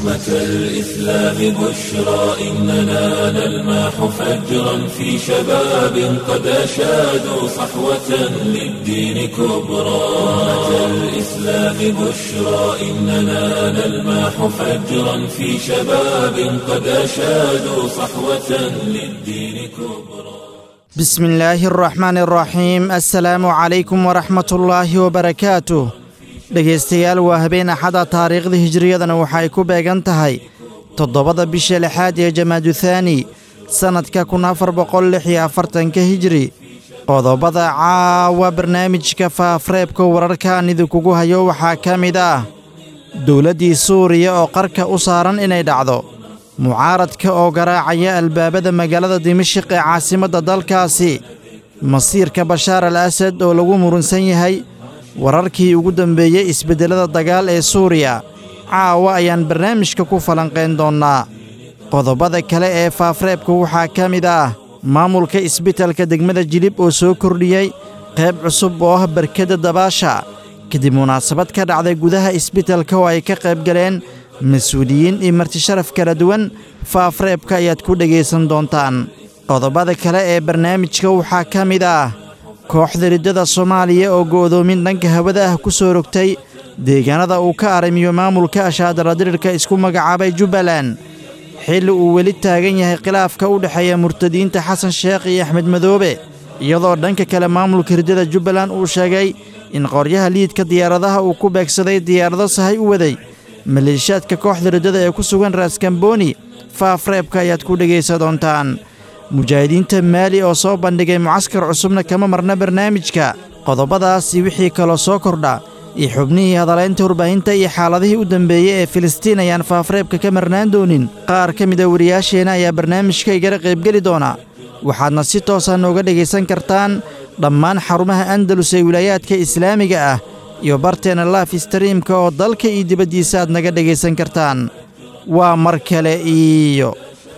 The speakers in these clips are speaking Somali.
أمة الإسلام بشرى إننا نلمح فجرا في شباب قد أشادوا صحوة للدين كبرى أمة الإسلام بشرى إننا نلمح فجرا في شباب قد أشادوا صحوة للدين كبرى بسم الله الرحمن الرحيم السلaamu calaykum waraxmat ullaahi wabarakaatuh dhegaystayaal waa habeen axada taariikhda hijriyadana waxay ku beegan tahay toddobada bisha lixaad ee jamaaduthani sannadka kun afar boqol lix iyo afartanka hijri qodobada caawa barnaamijka faafreebka wararka aan idinkugu hayo waxaa ka mid ah dowladdii suuriya oo qarka u saaran inay dhacdo mucaaradka oo garaacaya albaabada magaalada dimashiq ee caasimadda dalkaasi masiirka bashaar al asad oo lagu murunsan yahay wararkii ugu dambeeyey isbeddelada dagaal ee suuriya caawa ayaan barnaamijka ku falanqayn doonnaa qodobada kale ee faafreebka waxaa ka mid ah maamulka isbitalka degmada jilib oo soo kordhiyey qayb cusub oo ah barkadda dabaasha kadib munaasabad ka dhacday gudaha isbitalka oo ay ka qayb galeen mas-uuliyiin iyo martisharaf kala duwan faafreebka ayaad ku dhegaysan doontaan qodobada kale ee barnaamijka waxaa ka mid ah kooxda riddada soomaaliya oo go'doomin dhanka hawada ah ku soo rogtay deegaanada uu ka arrimiyo maamulka ashaadaladirirka isku magacaabay jubbaland xilli uu weli taagan yahay khilaafka u dhexeeya murtadiinta xasan sheekh iyo axmed madoobe iyadoo dhanka kale maamulka riddada jubbaland uu sheegay in qoryaha liidka diyaaradaha uu ku beegsaday diyaarado sahay u waday maleeshiyaadka kooxda riddada ee ku sugan raaskambooni faafreebka ayaad ku dhegaysa doontaan mujaahidiinta maali oo soo bandhigay mucaskar cusubna kama marna barnaamijka qodobadaasi wixii kaloo soo kordha iyo xubnihii hadalaynta warbaahinta iyo xaaladihii u dambeeyey ee filistiin ayaan faafreebka ka marnaan doonin qaar ka mida wariyaasheenna ayaa barnaamijka igala qaybgeli doona waxaadna si toosa nooga dhegaysan kartaan dhammaan xarumaha andalus ee wilaayaadka islaamiga ah iyo barteena laaf istariimka oo dalka iyo dibaddiisa aad naga dhegaysan kartaan waa mar kale iyo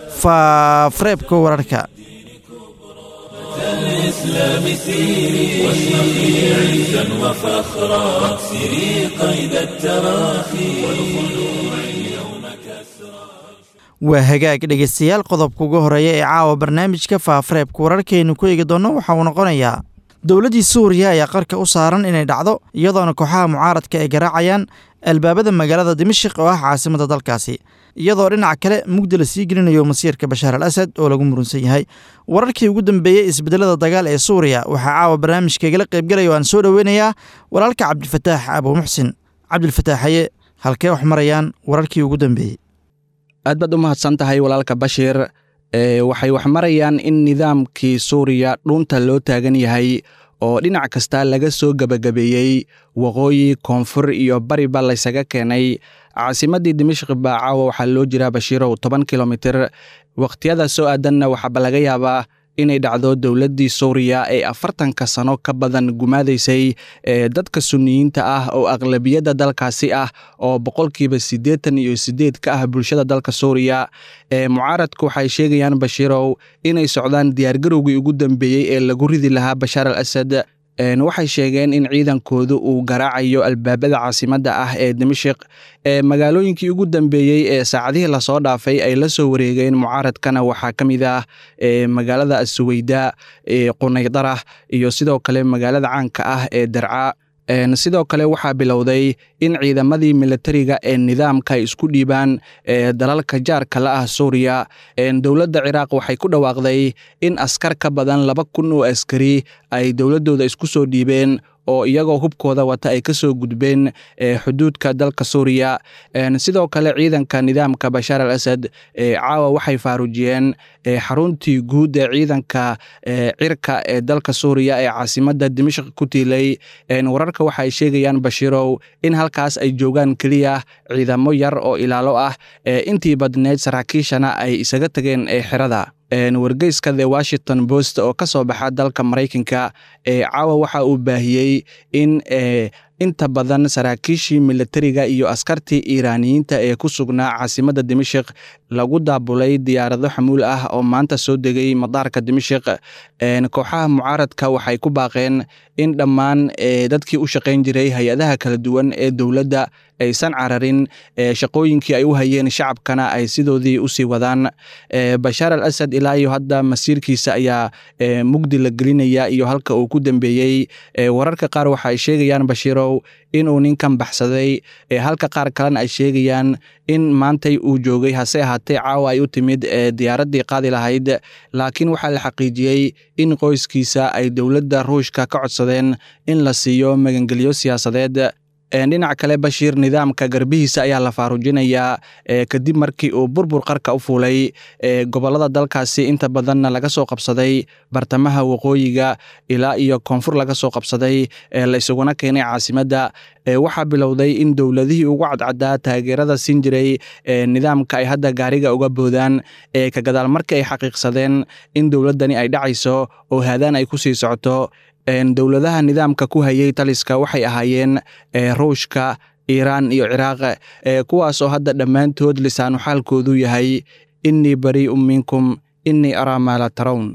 faafreebka wararka الإسلام سيري واشرقي عزا وفخرا واكسري قيد التراخي والخلوع اليوم كسرا waa hagaag dhegaystayaal qodobka ugu horreeya ee caawa barnaamijka faafreebka wararkaynu ku eegi doonno waxa uu noqonayaa dowladdii suuriya ayaa qarka u saaran inay dhacdo iyadoona kooxaha mucaaradka ay garaacayaan albaabada magaalada dimashik oo ah caasimadda dalkaasi iyadoo dhinaca kale mugdi la sii gelinayo masiirka bashaar al asad oo lagu murunsan yahay wararkii ugu dambeeyey isbeddelada dagaal ee suuriya waxaa caawa barnaamijkaigala qaybgalaya o aan soo dhoweynayaa walaalka cabdifataax abuumuxsin cabdilfataaxaye halkee wax marayaan wararkii ugu dambeeyey aad baad u mahadsan tahay walaalka bashiir waxay wax marayaan in nidaamkii suuriya dhuunta loo taagan yahay oo dhinac kasta laga soo gebagabeeyey waqooyi koonfur iyo bariba laysaga keenay caasimaddii dimashq baa caawa waxaa loo jiraa bashiirow toban kilomitir wakhtiyada soo aadanna waxaaba laga yaabaa inay dhacdo dowladdii suuriya ee afartanka sano ka badan gumaadaysay ee dadka sunniyiinta ah oo aqlabiyadda dalkaasi ah oo boqolkiiba siddeetan iyo siddeed ka ah bulshada dalka suuriya ee mucaaradku waxay sheegayaan bashiirow inay socdaan diyaargarowgii ugu dambeeyey ee lagu ridi lahaa bashaar al asad waxay sheegeen in ciidankoodu uu garaacayo albaabada caasimadda ah ee dimashik ee magaalooyinkii ugu dambeeyey ee saacadihii lasoo dhaafay ay la soo wareegeen mucaaradkana waxaa ka mid ah magaalada asuweyda qunaydarah iyo sidoo kale magaalada caanka ah ee darca sidoo kale waxaa bilowday in ciidamadii militariga ee nidaamka ay isku dhiibaan dalalka jaarka la ah suuriya dowladda ciraaq waxay ku dhawaaqday in askar ka badan laba kun oo askari ay dowladdooda isku soo dhiibeen oo iyagoo hubkooda wata ay ka soo gudbeen xuduudka dalka suuriya sidoo kale ciidanka nidaamka bashaar al asad caawa waxay faarujiyeen xaruntii guud ee ciidanka cirka ee dalka suuriya ee caasimadda dimashq ku tiilay wararka waxaay sheegayaan bashiirow in halkaas ay joogaan keliya ciidamo yar oo ilaalo ah intii badneyd saraakiishana ay isaga tageen xerada wargeyska the washington post oo ka soo baxa dalka maraykanka caawa waxa uu baahiyey in inta badan saraakiishii militariga iyo askartii iiraaniyiinta ee ku sugnaa caasimadda dimashik lagu daabulay diyaarado xamuul ah oo maanta soo degay madaarka dimashik kooxaha mucaaradka waxay ku baaqeen in dhammaan dadkii u shaqayn jiray hay-adaha kala duwan ee dowladda aysan cararin shaqooyinkii ay u hayeen shacabkana ay sidoodii usii wadaan bashaar al asad ilaa iyo hadda masiirkiisa ayaa mugdi la gelinaya iyo halka uu ku dambeeyey wararka qaar waxa ay sheegayaan bashiirow inuu ninkan baxsaday halka qaar kalena ay sheegayaan in maantay uu joogay hase ahaatee caawa ay u timid diyaaraddii qaadi lahayd laakiin waxaa la xaqiijiyey in qoyskiisa ay dowladda ruushka ka codsadeen in la siiyo magangelyo siyaasadeed dhinac kale bashiir nidaamka garbihiisa ayaa la faarujinayaa kadib markii uu burbur qarka u fuulay gobolada dalkaasi inta badanna laga soo qabsaday bartamaha waqooyiga ilaa iyo koonfur laga soo qabsaday la isuguna keenay caasimadda waxaa bilowday in dowladihii ugu cadcadaa taageerada siin jiray nidaamka ay hadda gaariga uga boodaan ka gadaal markii ay xaqiiqsadeen in dowladdani ay dhacayso oo haadaan ay ku sii socoto dowladaha nidaamka ku hayay taliska waxay ahaayeen ruushka iiraan iyo ciraaq kuwaas oo hadda dhammaantood lisaanu xaalkoodu yahay innii barii'un minkum innii araa maa la tarown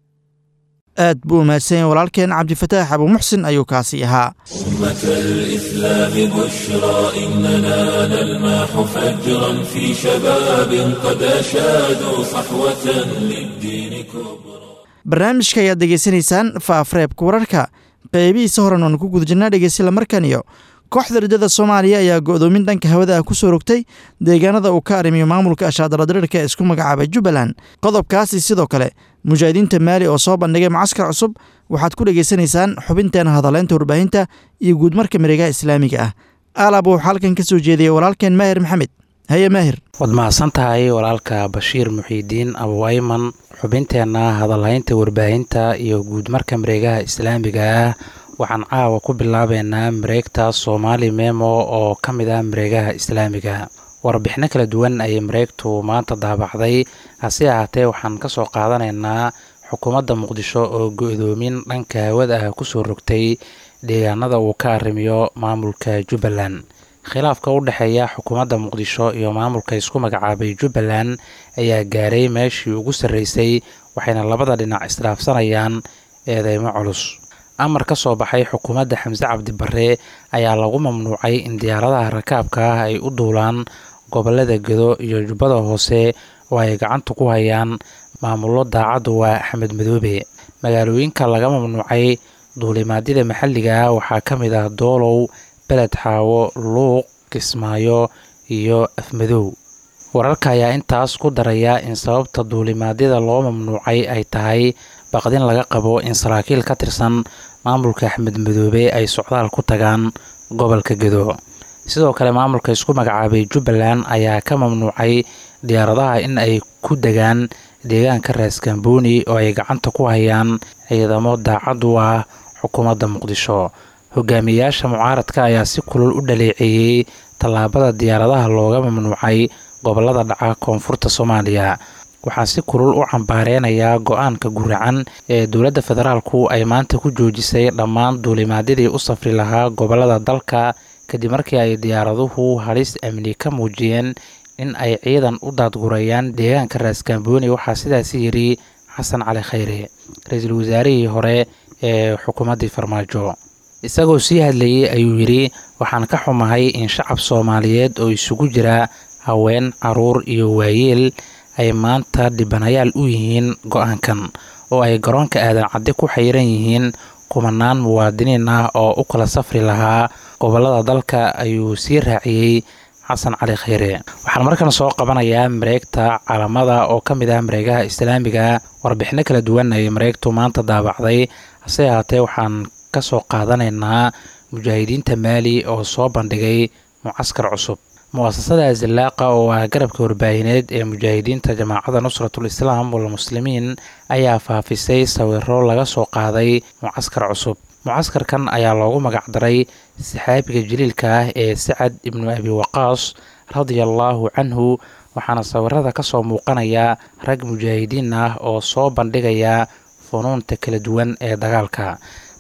aad buu umahadsan yahay walaalkeen cabdifataax abuumuxsin ayuu kaasi ahaa أمة الإسلام بشرى إننا نلمح فجرا في شباب قد أشادوا صحوة للدين كبرى barnaamijka ayaad degeysanaysaan faafreebka wararka qeybihiisa horan oonu ku guda jirnaa dhegeysila markan iyo kooxda riddada soomaaliya ayaa go'doomin dhanka hawada ah ku soo rogtay deegaanada uu ka arrimiyo maamulka ashaadaladirirka ee isku magacaabay jubbaland qodobkaasi sidoo kale mujaahidiinta maali oo soo bandhigay mucaskar cusub waxaad ku dhegaysanaysaan xubinteena hadaleynta warbaahinta iyo guudmarka mareegaha islaamiga ah aalab wuxuu halkan ka soo jeediyey walaalkeen maahir maxamed haye maahir waad mahadsan tahay walaalka bashiir muxiidiin abuwayman xubinteenna hadalhaynta warbaahinta iyo guudmarka mareegaha islaamiga ah waxaan caawa ku bilaabeynaa mareegta soomaali memo oo ka mid ah mareegaha islaamiga warbixino kala duwan ayay mareegtu maanta daabacday hase ahaatee waxaan ka soo qaadanaynaa xukuumadda muqdisho oo go-doomin dhanka hawada ah kusoo rogtay deegaanada uu ka arrimiyo maamulka jubbaland khilaafka u dhexeeya xukuumadda muqdisho iyo maamulka isku magacaabay jubbaland ayaa gaaray meeshii ugu sarreysay waxayna labada dhinac isdhaafsanayaan eedeymo culus amar ka soo baxay xukuumadda xamse cabdi barre ayaa lagu mamnuucay in diyaaradaha rakaabka ah ay u duulaan gobolada gedo iyo jubbada hoose oo ay gacanta ku hayaan maamullo daacaddu waa axmed madoobe magaalooyinka laga mamnuucay duulimaadyada maxalliga ah waxaa ka mid ah doolow beled xaawo luuq kismaayo iyo afmadow wararka ayaa intaas ku daraya in sababta duulimaadyada loo mamnuucay ay tahay baqdin laga qabo in saraakiil ka tirsan maamulka axmed madoobe ay socdaal ku tagaan gobolka gedo sidoo kale maamulka isku magacaabay jubbaland ayaa ka mamnuucay diyaaradaha in ay ku degaan deegaanka raaskambooni oo ay gacanta ku hayaan ciidamo daacad u ah xukuumadda muqdisho hogaamiyeyaasha mucaaradka ayaa si kulul u dhaleeceeyey tallaabada diyaaradaha looga mamnuucay gobolada dhaca koonfurta soomaaliya waxaa si kulul u cambaareynaya go-aanka guracan ee dowladda federaalku ay maanta ku joojisay dhammaan duulimaadyadii u safri lahaa gobolada dalka kadib markii ay diyaaraduhu halis amni ka muujiyeen in ay ciidan u daadgurayaan deegaanka raaskambooni waxaa sidaasi yidhi xasan cali khayre ra-iisul wasaarihii hore ee xukuumaddii farmaajo isagoo sii hadlayey ayuu yidhi waxaan ka xumahay in shacab soomaaliyeed oo isugu jira haween caruur iyo waayeel ay maanta dhibanayaal u yihiin go-aankan oo ay garoonka aadan cadde ku xayiran yihiin kumanaan muwaadiniin ah oo u kala safri lahaa gobolada dalka ayuu sii raaciyey xasan cali khayre waxaan markan soo qabanayaa mareegta calamada oo ka mid ah mareegaha islaamiga warbixino kala duwan ay mareegtu maanta daabacday hase ahaatee waxaan ka soo qaadanaynaa mujaahidiinta maali oo soo bandhigay mucaskar cusub mu-asasada azilaaqa oo ah garabka warbaahineed ee mujaahidiinta jamaacadda nusratul islaam walmuslimiin ayaa faafisay sawiro laga soo qaaday mucaskar cusub mucaskarkan ayaa loogu magacdaray saxaabiga jaliilka ah ee sacad ibnu abi waqaas radia allaahu canhu waxaana sawirada ka soo muuqanaya rag mujaahidiin ah oo soo bandhigaya funuunta kala duwan ee dagaalka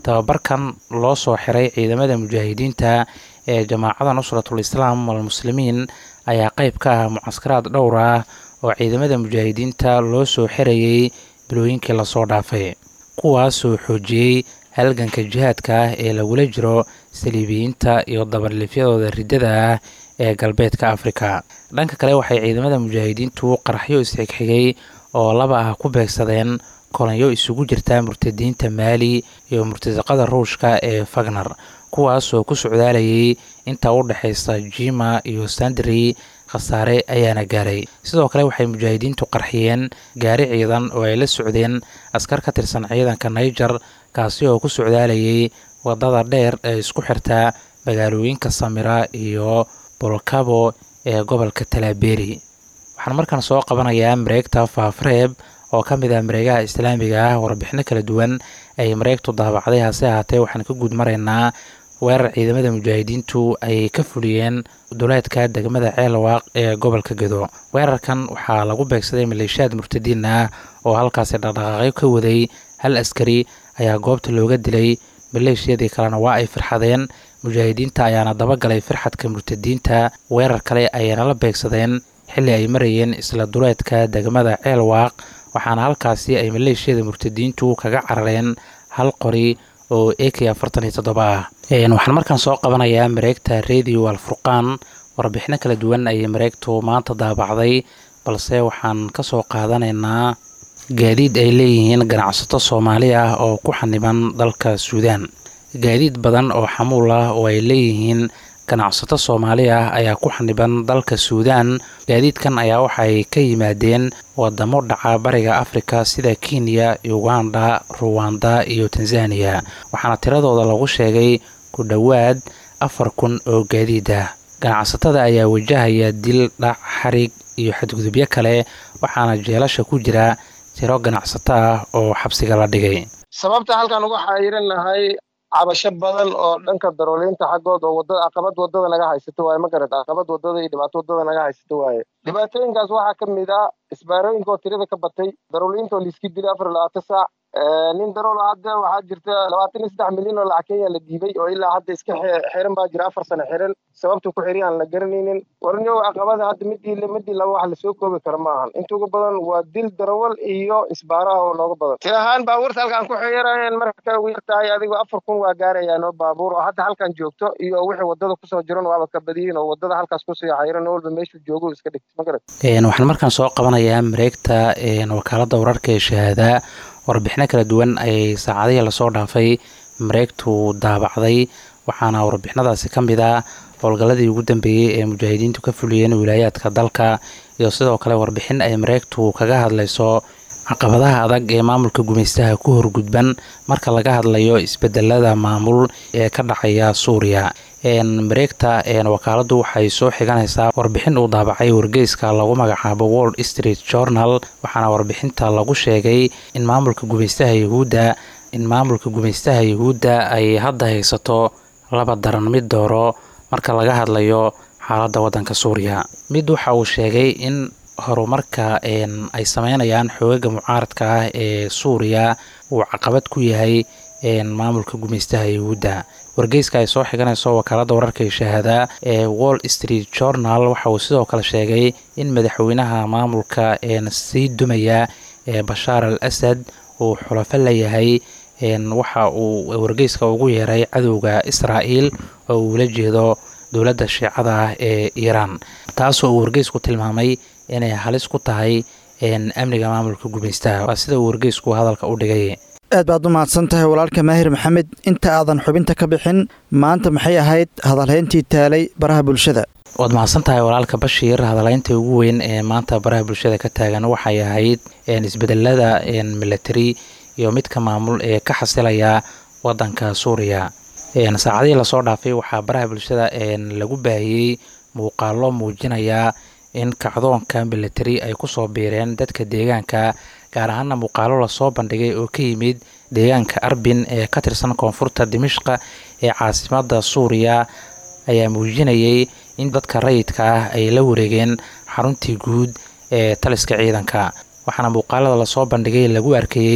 tababarkan loo soo xiray ciidamada mujaahidiinta ee jamaacada nusratul islaam walmuslimiin ayaa qayb ka ah mucaskaraad dhowr ah oo ciidamada mujaahidiinta loo soo xirayey bilooyinkii lasoo dhaafay kuwaasoo xoojiyey halganka jihaadka ah ee lagula jiro saliibiyiinta iyo dabarlifyadooda riddada ah ee galbeedka afrika dhanka kale waxay ciidamada mujaahidiintu qaraxyo isxigxigay oo laba ah ku beegsadeen kolanyo isugu jirta murtadiinta maali iyo murtasaqada ruushka ee fagner kuwaasoo ku socdaalayay inta u dhexaysa jima iyo sandri khasaare ayaana gaaray sidoo kale waxay mujaahidiintu qarxiyeen gaari ciidan oo ay la socdeen askar ka tirsan ciidanka naiger kaasi oo ku socdaalayay wadada dheer ee isku xirta magaalooyinka samira iyo bolcabo ee gobolka talaaberi waxaan markaan soo qabanayaa mareegta faafreeb oo ka mid ah mareegaha islaamiga ah warbixino kala duwan ay mareegtu daabacday hase ahaatee waxaan ka guud maraynaa weerar ciidamada mujaahidiintu ay ka fuliyeen duleedka degmada ceelwaaq ee gobolka gedo weerarkan waxaa lagu beegsaday maleeshiyaad murtadiin ah oo halkaasi dhaqdhaqaaqyo ka waday hal askari ayaa goobta looga dilay maleeshiyadii kalena waa ay firxadeen mujaahidiinta ayaana dabagalay firxadka murtadiinta weerar kale ayayna la beegsadeen xilli ay marayeen isla duleedka degmada ceelwaaq waxaana halkaasi ay maleeshiyada murtadiintu kaga carareen hal qori oo a k afartan iyo toddoba ah waxaan markaan soo qabanayaa mareegta radio alfurqaan warbixino kala duwan ayay mareegtu maanta daabacday balse waxaan ka soo qaadanaynaa gaadiid ay leeyihiin ganacsato soomaali ah oo ku xaniban dalka suudaan gaadiid badan oo xamuul ah oo ay leeyihiin ganacsato soomaali ah ayaa ku xaniban dalka suudaan gaadiidkan ayaa waxay ka yimaadeen wadamo dhaca bariga afrika sida kenya uganda ruwanda iyo tanzaniya waxaana tiradooda lagu sheegay ku dhowaad afar kun oo gaadiid ah ganacsatada ayaa wajahaya dil dhac xarig iyo xadgudubyo kale waxaana jeelasha ku jira tiro ganacsato ah oo xabsiga la dhigay sababta halkan uga xayiran nahay cabasho badan oo dhanka darooliinta xaggood oo wadada caqabad wadada naga haysato waaye ma garad caqabad wadada iyo dhibaato wadada naga haysato waaye dhibaatooyinkaas waxaa ka mid ah isbaarooyinka oo tirada ka batay darooliinta oo laiski dilay afar iyo labaatan saac nin darool hadda waxaa jirta labaatan iyo saddex milyan oo lacag kenya la dhiibay oo ilaa hadda iska xiran baa jira afar sano xiran sababta ku xiri aan la garanaynin warniyow caqabada hadda midii midii laba wax lasoo koobi kara ma ahan inta ugu badan waa dil darawal iyo isbaaraha oo nooga badan ti ahaan baabuurta halkaan ku xiyarayeen marka ugu yartahay adigu afar kun waa gaarayaan oo baabuur oo hadda halkan joogto iyo wixii wadada kusoo jiran waaba ka badiyin oo wadada halkaas kusii xayiran walba meeshuu joogo iska dhigta ma garad waxaan markaan soo qabanayaa mareegta wakaalada wararka ee shahaada warbixino kala duwan ayay saacadihii lasoo dhaafay mareegtu daabacday waxaana warbixinadaasi ka mid ah howlgalladii ugu dambeeyey ee mujaahidiintu ka fuliyeen wilaayaadka dalka iyo sidoo kale warbixin ay mareegtu kaga hadlayso caqabadaha adag ee maamulka gumaystaha ku horgudban marka laga hadlayo isbedelada maamul ee ka dhacaya suuriya mareegta wakaaladu waxay soo xiganaysaa warbixin uu daabacay wargeyska lagu magacaabo world street journal waxaana warbixinta lagu sheegay in maamulka gumaystaha yahuudda in maamulka gumaystaha yahuudda ay hadda haysato laba daran mid dooro marka laga hadlayo xaaladda waddanka suuriya mid waxa uu sheegay in horumarka ay sameynayaan xoogaga mucaaradka ah ee suuriya uu caqabad ku yahay maamulka gumaystaha yahuudda wargeyska ay soo xiganayso wakaalada wararka ee shahaada ee wall street journal waxa uu sidoo kale sheegay in madaxweynaha maamulka sii dumaya ee bashaar al asad uu xulafo layahay waxa uu wargeyska ugu yeeray cadowga israa'iil oo uu la jeedo dowladda shiicada ah ee iiraan taasoo uu wargeysku tilmaamay inay halis ku tahay amniga maamulka gumaystaha waa sida uu wargeysku hadalka u dhigay aad baad u mahadsan tahay walaalka maahir maxamed inta aadan xubinta ka bixin maanta maxay ahayd hadalhayntii taalay baraha bulshada waad mahadsan tahay walaalka bashiir hadalhaynta ugu weyn ee maanta baraha bulshada ka taagan waxay ahayd isbedelada milatari iyo midka maamul ee ka xasilaya wadanka suuriya saacadihii lasoo dhaafay waxaa baraha bulshada lagu baahiyey muuqaalo muujinaya in kacdoonka milatari ay kusoo biireen dadka deegaanka gaar ahaana muuqaalo lasoo bandhigay oo ka yimid deegaanka arbin ee ka tirsan koonfurta dimishqa ee caasimada suuriya ayaa muujinayay in dadka rayidka ah ay la wareegeen xaruntii guud ee taliska ciidanka waxaana muuqaalada lasoo bandhigay lagu arkayey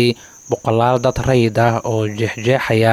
boqolaal dad rayid ah oo jeexjeexaya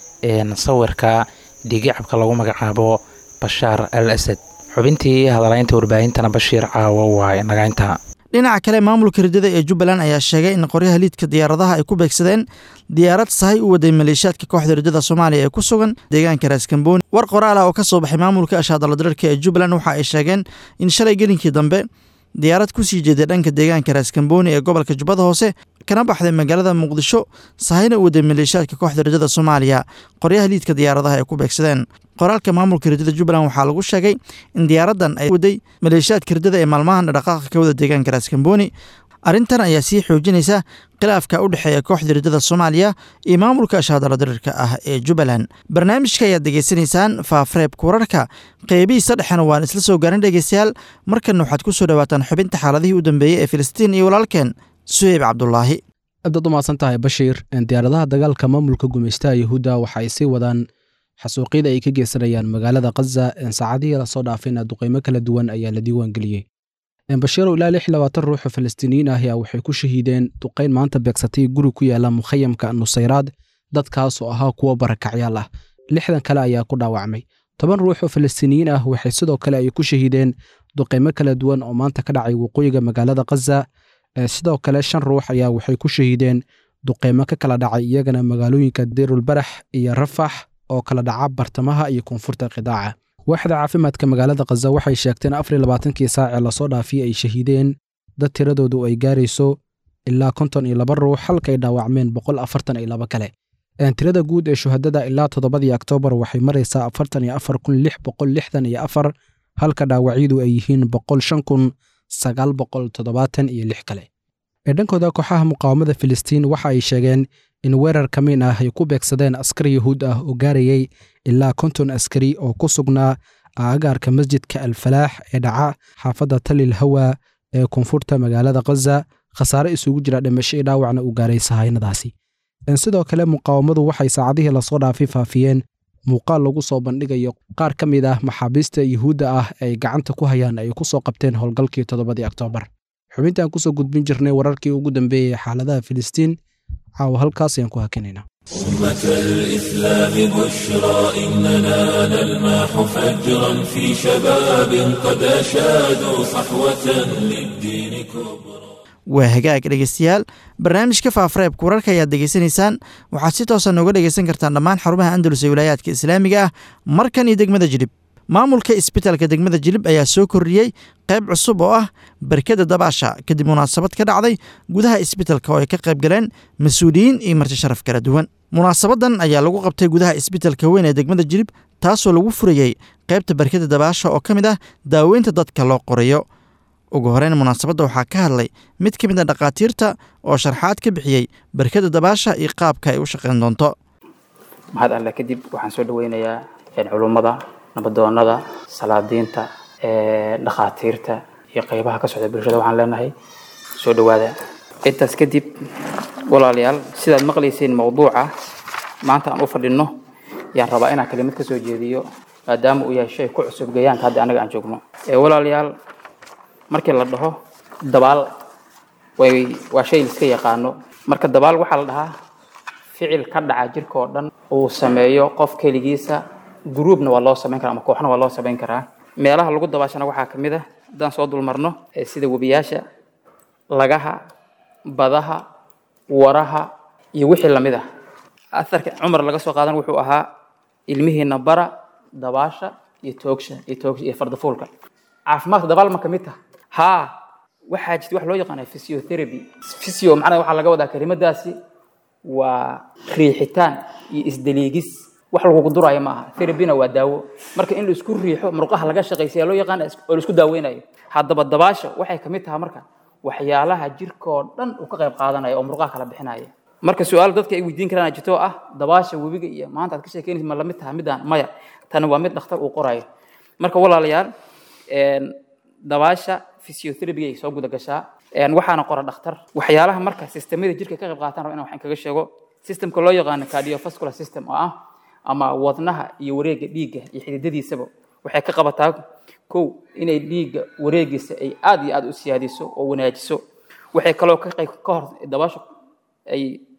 sawirka dhiigicabka lagu magacaabo bashaar al asad xubintii hadalaynta warbaahintana bashiir caawo waa inagaynta dhinaca kale maamulka riddada ee jubbaland ayaa sheegay in qoryaha liidka diyaaradaha ay ku beegsadeen diyaarad sahay u waday maleeshiyaadka kooxda riddada soomaaliya ee ku sugan deegaanka raaskambooni war qoraal ah oo ka soo baxay maamulka ashaadaladararka ee jubbaland waxa ay sheegeen in shalay gelinkii dambe diyaarad ku sii jeeday dhanka deegaanka raaskambooni ee gobolka jubbada hoose kana baxday magaalada muqdisho sahayna u waday maleeshiyaadka kooxda riddada soomaaliya qoryaha liidka diyaaradaha ay ku beegsadeen qoraalka maamulka riddada jubbaland waxaa lagu sheegay in diyaaraddan ay waday maleeshiyaadka riddada ee maalmahan dhaqaaqa ka wada deegaanka raaskambooni arrintan ayaa sii xoojinaysa khilaafka u dhexeeya kooxda riddada soomaaliya iyo maamulka ashaadala darirka ah ee jubbaland barnaamijka ayaad degeysanaysaan faafreebka wararka qeybihiisa dhexena waan isla soo gaarin dhegeystayaal markanna waxaad ku soo dhowaataan xubinta xaaladihii u dambeeyey ee filistiin iyo walaalkeen suheyb cabdulaahi aadaad umahadsan tahay bashiir diyaaradaha dagaalka maamulka gumaystaha yahuudda waxa ay sii wadaan xasuuqyada ay ka geysanayaan magaalada khaza saacadihii lasoo dhaafayna duqeymo kala duwan ayaa la diiwaangeliyey bashiirow ilaa lix labaatan ruux oo falastiiniyiin ah ayaa waxay ku shahiideen duqayn maanta beegsatay guri ku yaala mukhayamka nusayraad dadkaas oo ahaa kuwo barakacyaal ah lixdan kale ayaa ku dhaawacmay toban ruux oo falastiiniyiin ah waxay sidoo kale ay ku shahiideen duqeymo kala duwan oo maanta ka dhacay waqooyiga magaalada khaza sidoo kale shan ruux ayaa waxay ku shahiideen duqeymo ka kala dhacay iyagana magaalooyinka deerulbarax iyo rafax oo kala dhaca bartamaha iyo koonfurta qidaaca waaxda caafimaadka magaalada khaza waxay sheegteen afar iyo labaatankii saac ee lasoo dhaafiyey ay shahiideen dad tiradoodu ay gaarayso ilaa konton iyo laba ruux halkaay dhaawacmeen boqol afartan iyo laba kale tirada guud ee shuhadada ilaa toddobadii oktoobar waxay maraysaa afartan iyo afar kun lix boqol lixdan iyo afar halka dhaawacyadu ay yihiin boqol shan kun sagaal boqol toddobaatan iyo lix kale ee dhankooda kooxaha muqaawamada filistiin waxa ay sheegeen in weerar ka min ah ay ku beegsadeen askar yahuud ah oo gaarayay ilaa konton askari oo ku sugnaa aagaarka masjidka alfalaax ee dhaca xaafadda talil hawa ee koonfurta magaalada khaza khasaare isugu jira dhimasho iyo dhaawacna uu gaaray sahaynadaasi sidoo kale muqaawamadu waxay saacadihii lasoo dhaafay faafiyeen muuqaal lagu soo bandhigayo qaar ka mid ah maxaabiista yuhuudda ah ay gacanta ku hayaan ay ku soo qabteen howlgalkii toddobadii oktoobar xubintaan kusoo gudbin jirnay wararkii ugu dambeeyey xaaladaha filistiin caawa halkaas ayaan ku hakinaynaa أمة الإسلام بشرى إننا نلمح فجرا في شباب قد أشادوا صحوة للدين كبرى waa hagaag dhegeystayaal barnaamijka faafareebka wararka ayaad degeysanaysaan waxaad si toosa nooga dhegeysan kartaan dhammaan xarumaha andalus ee wilaayaadka islaamiga ah markan iyo degmada jilib maamulka isbitaalka degmada jilib ayaa soo kordhiyey qayb cusub oo ah barkada dabaasha kadib munaasabad ka dhacday gudaha isbitaalka oo ay ka qayb galeen mas-uuliyiin iyo marti sharaf kala duwan munaasabadan ayaa lagu qabtay gudaha isbitaalka weyn ee degmada jilib taasoo lagu furayey qaybta barkada dabaasha oo ka mid ah daaweynta dadka loo qorayo ugu horeyn munaasabadda waxaa ka hadlay mid ka mid a dhakhaatiirta oo sharxaad ka bixiyey barkada dabaasha iyo qaabka ay u shaqayn doonto mahad alle kadib waxaan soo dhaweynayaa culummada nabadoonada salaadiinta dhakhaatiirta iyo qeybaha ka socda bulshada waxaan leenahay soo dhawaada intaas kadib walaalayaal sidaad maqlayseen mawduuca maanta aan u fadhino yaan rabaa inaan kelimad ka soo jeediyo maadaama uu yahay shay ku cusub gayaanka hadda anaga aan joogno walaalayaal markii la dhaho dabaal way waa shay liska yaqaano marka dabaal waxaa la dhahaa ficil ka dhaca jirka oo dhan uu sameeyo qof keligiisa gruubna waa loo samayn karaa ama kooxna waa loo samayn karaa meelaha lagu dabaashana waxaa ka mid ah haddaan soo dulmarno sida webiyaasha lagaha badaha waraha iyo wixii lamid ah aharka cumar laga soo qaadan wuxuu ahaa ilmihiina bara dabaasha iyo toogsha iyo toogsha iyo fardafuulka caafimaadka dabaal ma ka mid taha haa waxaa jirta wax loo yaqaana physiotherapy physio macnaha waxaa laga wadaa kelimadaasi waa riixitaan iyo isdaliigis wax lagugu duraayo ma aha therapyna waa daawo marka in la isku riixo murqaha laga shaqaysiya loo yaqaana oo la isku daaweynayo haddaba dabaasha waxay ka mid tahay marka waxyaalaha jirkoo dhan uu ka qayb qaadanaya oo murqaha kala bixinaya marka su-aal dadka ay weydiin karaan jirto ah dabaasha webiga iyo maanta aad ka sheekeynaysa ma lamid tahay midaan maya tani waa mid dhakhtar uu qorayo marka walaalayaal dabaasha physiotherapy ay soo guda gashaa waxaana qora dhakhtar waxyaalaha marka sistemada jirka ka qayb qaataan raba inaan waxaan kaga sheego systemka loo yaqaano cardiovascular system oo ah ama wadnaha iyo wareegga dhiigga iyo xididadiisaba waxay ka qabataa kow inay dhiigga wareegiisa ay aad iyo aad u siyaadiso oo wanaajiso waxay kaloo ka qayb ka hor dabaasha ay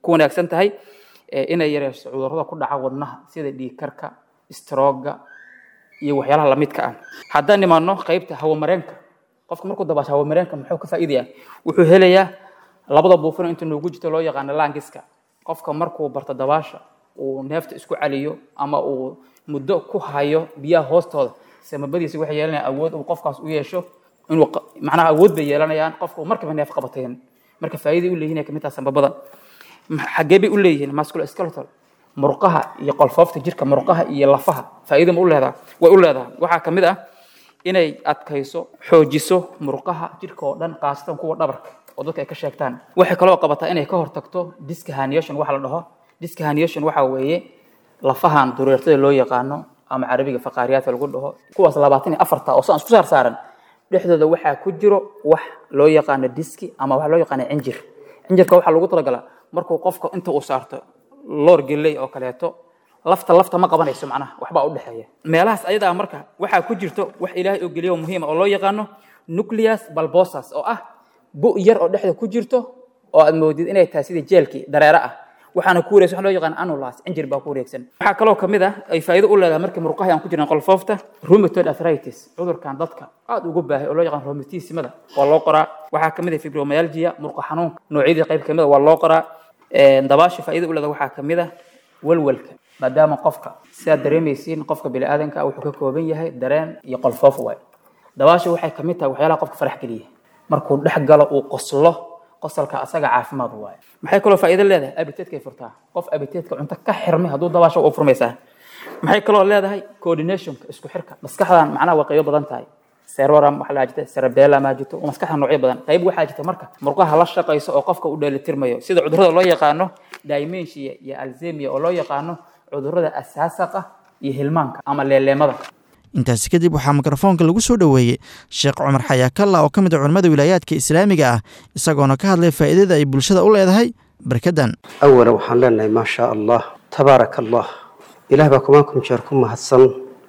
ku wanaagsan tahay inay yareyso cudurrada ku dhaca wadnaha sida dhiigkarka strooga iyo waxyaalaha lamidka ah haddaan nimaano qaybta hawamareenka qofka markuu dabaasho hawamareenka muxuu ka faa'iidaya wuxuu helayaa labada buufino inta noogu jirto loo yaqaano laangiska qofka markuu barto dabaasha uu neefta isku caliyo ama uu muddo ku hayo biyaha hoostooda samabadiisa waxay yeelanayaan awood uu qofkaas u yeesho inuu macnaha awood bay yeelanayaan qofka uu markiiba neef qabateen marka faa'iiday u leeyihin kamid taha sambabada xaggee bay u leeyihiin musculoskeletal murqaha iyo qolfoofta jirka murqaha iyo lafaha faa'iida ma u leedaha way u leedaha waxaa ka mid ah inay adkayso xoojiso murqaha jirka oo dhan khaasatan kuwa dhabarka oo dadka ay ka sheegtaan waxay kaloo qabataa inay ka hortagto discahaniation waxa la dhaho discahaniation waxa weeye lafahan dureertada loo yaqaano ama carabiga faqaariyaadka lagu dhaho kuwaas labaatan iyo afarta oo saan isku saar saaran dhexdooda waxaa ku jiro wax loo yaqaano diski ama wax loo yaqaano cinjir cinjirka waxaa lagu talagalaa markuu qofka inta uu saarto loor geley oo kaleeto lafta lafta ma qabanayso macnaha waxbaa u dhexeeya meelahaas ayadaa marka waxaa ku jirto wax ilaahay oo geliyo muhiima oo loo yaqaano nucleus balbosas oo ah bu yar oo dhexda ku jirto oo aad moodid inay tahay sida jeelkii dareere ah waxaana ku wareegsan wax loo yaqaan anulas cinjir baa ku wareegsan waxaa kaloo ka mid ah ay faa'iido u leedahay markii murqaha aan ku jirnay qolfoofta rheumatoid arthritis cudurkan dadka aad ugu baahay oo loo yaqaan rheumatismada waa loo qoraa waxaa ka mid ah fibromyalgia murqa xanuunka noocyadii qayb ka mid ah waa loo qoraa dabaasha faa'iido u leedahay waxaa ka mid ah walwalka maadaama qofka sidaad dareemaysiin qofka bini'aadanka ah wuxuu ka kooban yahay dareen iyo qolfoof waay dabaasha waxay ka mid tahay waxyaalaha qofka farax geliya markuu dhex galo uu qoslo qosalka asaga caafimaad waaye maxay kaloo faa'iido leedahay abiteedkay furtaa qof abiteedka cunto ka xirmay hadduu dabaasho u furmaysaa maxay kaloo leedahay coordinationka isku xirka maskaxdan macnaha waa qaybo badan tahay seroram waxaa la jirta cerebellum aa jirto maskaxda noocyo badan qayb waxaa jirta marka murqaha la shaqayso oo qofka u dheelitirmayo sida cudurrada loo yaqaano dimensia iyo alzemia oo loo yaqaano cudurrada asaasaqa iyo hilmaanka ama leeleemada intaasi kadib waxaa mikrofoonka lagu soo dhoweeyey sheekh cumar xayaakalla oo ka mid a culimmada wilaayaadka islaamiga ah isagoona ka hadlay faa'iidada ay bulshada u leedahay barkadan awalan waxaan leenahay maa shaa allah tabaaraka allah ilaah baa kumaankum jeer ku mahadsan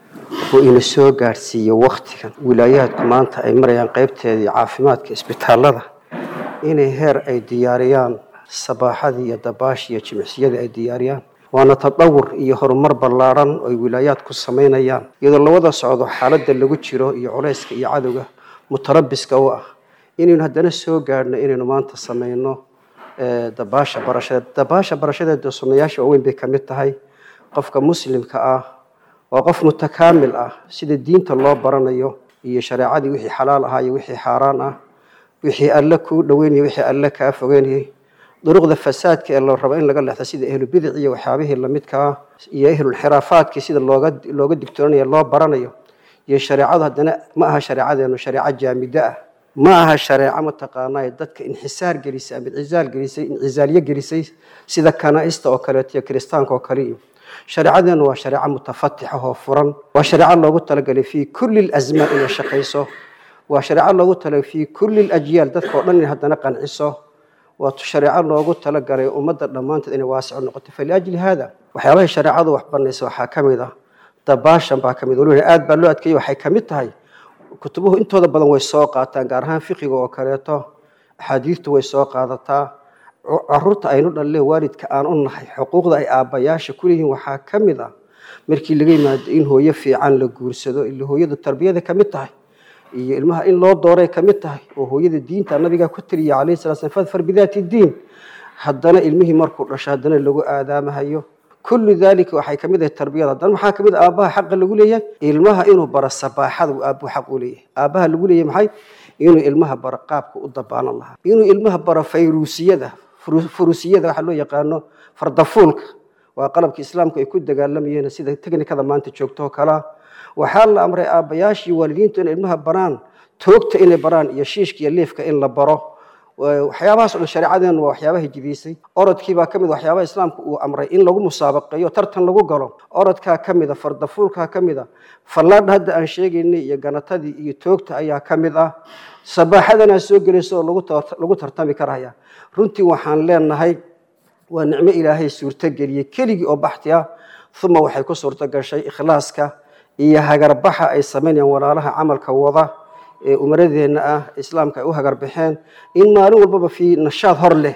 oo ina soo gaadhsiiyo wakhtigan wilaayaadku maanta ay marayaan qaybteedii caafimaadka isbitaallada inay heer ay diyaariyaan sabaaxadii iyo dabaashii iyo jimicsiyadii ay diyaariyaan waana tadawur iyo horumar ballaaran oo ay wilaayaadku samaynayaan iyadoo lawada socdo xaaladda lagu jiro iyo culayska iyo cadowga mutarabiska u ah inaynu haddana soo gaadhno inaynu maanta samayno dabaasha barashadeed dabaasha barashadeeda sunnayaasha waaweyn bay ka mid tahay qofka muslimka ah waa qof mutakaamil ah sida diinta loo baranayo iyo shareecadii wixii xalaal ahaa iyo wixii xaaraan ah wixii alle kuu dhoweynaya wixii alle kaa fogeynayay duruqda fasaadka ee la rabo in laga leexdo sida ehlubidic iyo waxyaabihii lamidka ah iyo ehlulxiraafaadkii sida looga looga digtoonaya loo baranayo iyo shareecadu haddana ma aha shareecadeenu shareeco jaamide ah ma aha shareeco mataqaanaa dadka inxisaar gelisay ama cizaal gelisay incizaalyo gelisay sida kanaa'ista oo kaleeto iyo kiristaanka oo kale iyo shareecadeenu waa shareeco mutafatix oo furan waa shareeco loogu talagalay fii kulli lazmaan inay shaqayso waa shareeco loogu talagalay fii kulli lajyaal dadka oo dhan inay haddana qanciso waa shareeco loogu talagalay ummadda dhammaanteed inay waasico noqoto faliajli haada waxyaabahay shareecadu wax banaysa waxaa ka mid ah dabaashan baa ka mid waliba aad baa loo adkeeyey waxay ka mid tahay kutubuhu intooda badan way soo qaataan gaar ahaan fiqiga oo kaleeto axaadiistu way soo qaadataa caruurta aynu dhalle waalidka aan u nahay xuquuqda ay aabbayaasha ku leeyihiin waxaa ka mid ah markii laga yimaado in hooyo fiican la guursado ila hooyadu tarbiyada ka mid tahay iyo ilmaha in loo dooray ka mid tahay oo hooyada diinta nabigaa ku tiriya calayhi salaa slam fadfar bidaati diin haddana ilmihii markuu dhasho haddana lagu aadaamahayo kullu daalika waxay ka mid ahay tarbiyada haddana maxaa ka mid ah aabbaha xaqa lagu leeyahay ilmaha inuu baro sabaaxada uu aabbuhu xaq u leeyahay aabbaha lagu leeyahay maxay inuu ilmaha baro qaabka u dabaanan lahaa inuu ilmaha baro fayruusiyada furusiyada waxa loo yaqaano fardafuulka waa qalabka islaamku ay ku dagaalamayeen sida teknikada maanta joogto oo kalea waxaa la amray aabbayaashii waalidiintu inay ilmaha baraan toogta inay baraan iyo shiishka iyo liifka in la baro waxyaabahaas o dhan shareecadeenu waa waxyaabaha jidaysay orodkii baa ka mid waxyaabaha islaamku uu amray in lagu musaabaqeeyo tartan lagu galo orodkaa ka mid a fardafuulkaa ka mid a fallaadha hadda aan sheegaynay iyo ganatadii iyo toogta ayaa ka mid ah sabaaxadanaa soo gelaysa oo lagu tartami karaya runtii waxaan leenahay waa nicmo ilaahay suurtogeliyey keligii oo baxti ah uma waxay ku suurto gashay ikhlaaska iyo hagarbaxa ay samaynayaan walaalaha camalka wada ee umaradeenna ah islaamka ay u hagarbaxeen in maalin walbaba fii nashaad hor leh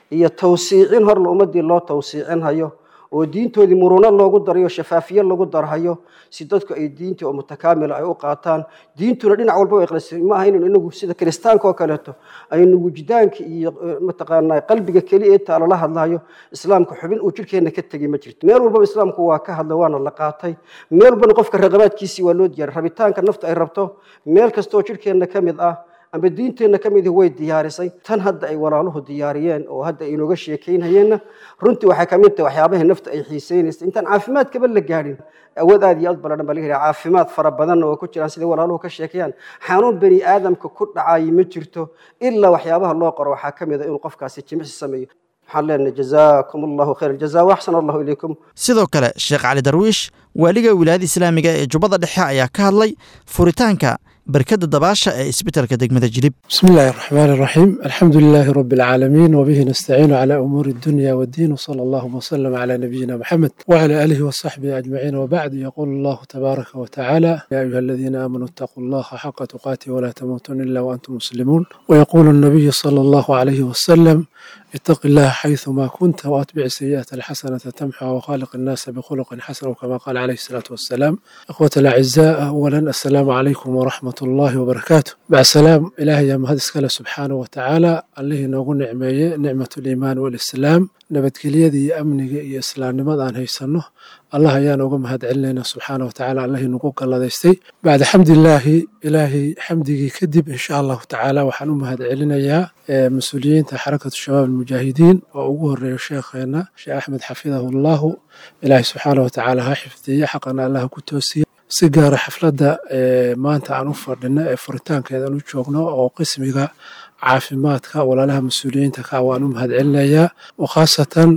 iyo tawsiicin horla ummadii loo tawsiicinhayo oo diintoodii muruno loogu darayo shafaafiye lagu darhayo si dadku ay diintii oo mutakaamila ay u qaataan diintuna dhinac walba way qalisay ma aha inaynu inagu sida kiristaanka oo kaleeto aynu wujdaanka iyo mataqaanaa qalbiga keliya intaa lala hadlayo islaamka xubin uu jirhkeenna ka tegey ma jirto meel walbaba islaamku waa ka hadla waana la qaatay meel walbana qofka raqabaadkiisii waa loo diyaaray rabitaanka nafta ay rabto meel kasta oo jirhkeenna ka mid ah amba diinteenna ka midi way diyaarisay tan hadda ay walaaluhu diyaariyeen oo hadda ay inooga sheekaynhayeenna runtii waxay ka mid tahay waxyaabaha nafta ay xiisaynaysa intaan caafimaadkaba la gaadhin awood aad iyo aad baladhan baa laga helaya caafimaad fara badanna oo ku jiraan siday walaaluhu ka sheekayaan xanuun bani aadamka ku dhacayi ma jirto ilaa waxyaabaha loo qoro waxaa ka mid a inuu qofkaasi jimicsi sameeyo waxaan leenahay jazaakum allahu khayr aljaza waxsan allahu ilaykum sidoo kale sheekh cali darwiish waaliga wilaayada islaamiga ee jubbada dhexe ayaa ka hadlay furitaanka barkada dabaasha ee isbitaalka degmada jilib بسم الله الرحمن الرحيم الحمد لله رب العالمين وبه نستعين على أمور الدنيا والدين وصلى الله وسلم على نبينا محمد وعلى آله وصحبه أجمعين وبعد يقول الله تبارك وتعالى يا أيها الذين آمنوا اتقوا الله حق تقاته ولا تموتن إلا وأنتم مسلمون ويقول النبي صلى الله عليه وسلم اتق الله حيثما كنت وأتبع السيئة الحسنة تمحى وخالق الناس بخلق حسن كما قال عليه الصلاة والسلام إخوة الأعزاء أولا السلام عليكم ورحمة الله وبركاته مع السلام إلهي يا مهد اسكاله سبحانه وتعالى الله نوغو نعمية نعمة الإيمان والإسلام nabadgelyadii iyo amniga iyo islaamnimada aan haysanno allah ayaan uga mahad celinayna subxaana watacaala allahi nagu galladaystay bacda xamdilaahi ilaahay xamdigii kadib insha allahu tacaala waxaan u mahad celinayaa mas-uuliyiinta xarakatu shabaab almujaahidiin oo ugu horeeyo sheekheena sheekh axmed xafidahu allahu ilaahay subxaana watacaala ha xifdiye xaqana allah ku toosiye si gaara xafladda maanta aan u fadhino ee furitaankeeda aan u joogno oo qismiga caafimaadka walaalaha mas-uuliyiinta ka waan u mahad celinayaa oo khaasatan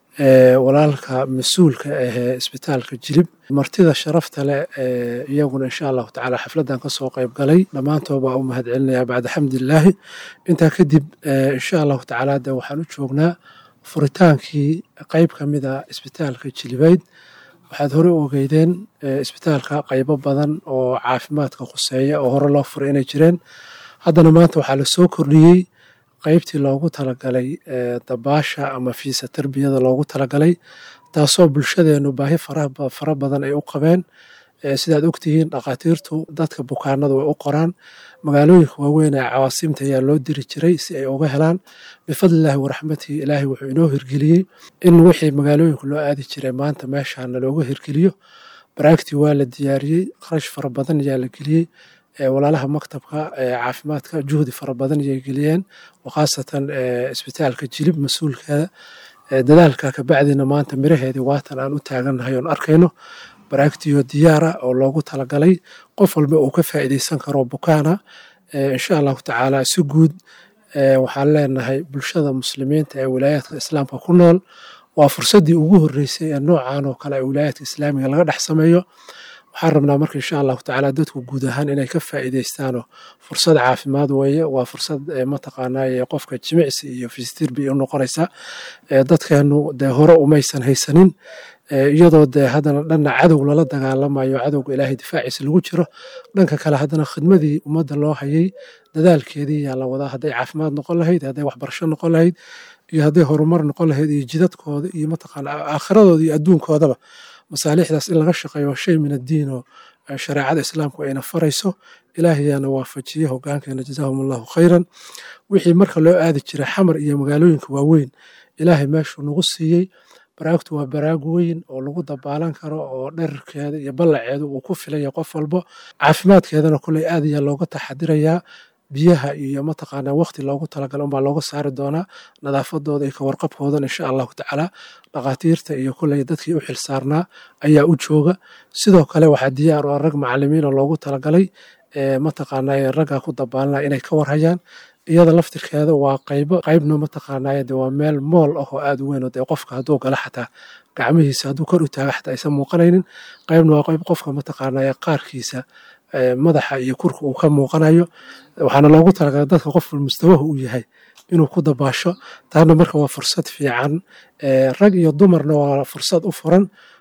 walaalka mas-uulka ahee isbitaalka jilib martida sharafta leh iyaguna insha allahu tacaala xafladdan kasoo qayb galay dhammaantood baa u mahad celinayaa bacda xamdilaahi intaa kadib insha allahu tacaala de waxaan u joognaa furitaankii qayb ka mid a isbitaalka jilibayd waxaad hore u ogeydeen isbitaalka qaybo badan oo caafimaadka khuseeya oo hore loo furay inay jireen haddana maanta waxaa la soo kordhiyey qaybtii loogu talagalay dabaasha ama fiisa tarbiyada loogu talagalay taasoo bulshadeenu baahi fara badan ay u qabeen sidaad ogtihiin dhakhaatiirtu dadka bukaanada way u qoraan magaalooyinka waaweyn ee cawaasiimta ayaa loo diri jiray si ay uga helaan bifadlillahi waraxmatihi ilaahay wuxuu inoo hirgeliyey in wixii magaalooyinka loo aadi jiray maanta meeshaana looga hirgeliyo baraagtii waa la diyaariyey qarash fara badan ayaa la geliyey walaalaha maktabka caafimaadka juhdi fara badan ayay geliyeen khaasatan isbitaalka jilib mas-uulkeeda dadaalka kabacdina maanta miraheedii waatan aan u taagannahay oon arkayno baraagtiyo diyaara oo loogu talagalay qof walba uu ka faa'iideysan karo bukaana insha allahu tacaala si guud waxaan leenahay bulshada muslimiinta ee wilaayaadka islaamka ku nool waa fursaddii ugu horreysay ee noocan oo kale ee wilaayaadka islaamiga laga dhex sameeyo waxaan rabnaa marka insha allahu tacaala dadku guud ahaan inay ka faa'iideystaano fursad caafimaad weeye waa fursad mataqaanaa qofka jimicsi iyo fistirbi u noqonaysa dadkeenu dee hore umaysan haysanin iyadoo dee haddana dhanna cadow lala dagaalamayo cadowga ilaahay difaaciisa lagu jiro dhanka kale haddana khidmadii ummadda loo hayay dadaalkeedii yaa la wadaa hadday caafimaad noqon lahayd hadday waxbarasho noqon lahayd iyo hadday horumar noqon lahayd iyo jidadkooda iyo mataqaana aakhiradooda iyo adduunkoodaba masaalixdaas in laga shaqeeyo shay min addiin oo shareecada islaamku ayna farayso ilaahayaana waafajiye hogaankeena jazaahum allahu khayran wixii marka loo aadi jiray xamar iyo magaalooyinka waaweyn ilaahay meeshuu nagu siiyey baraagtu waa baraag weyn oo lagu dabaalan karo oo dherarkeeda iyo ballaceedu uu ku filaya qof walbo caafimaadkeedana kuley aad ayaa looga taxadirayaa biyaha iyo mataqaanaa waqti loogu talagala unbaa looga saari doonaa nadaafadooda iyo kawarqabkoodan insha allahu tacaala dhakhaatiirta iyo kuley dadkii u xilsaarnaa ayaa u jooga sidoo kale waxaa diyaar oo rag macalimiina loogu talagalay mataqaanaa raggaa ku dabaalanaya inay ka warhayaan iyada laftirkeeda waa qaybo qaybna mataqaanaa de waa meel mool ah oo aad u weyn oo dee qofka hadduu gala xataa gacmihiisa hadduu kor u taaga xataa aysan muuqanaynin qaybna waa qayb qofka mataqaanaa qaarkiisa madaxa iyo kurka uu ka muuqanayo waxaana loogu talagalay dadka qofka mustawaha uu yahay inuu ku dabaasho taana marka waa fursad fiican rag iyo dumarna waa fursad u furan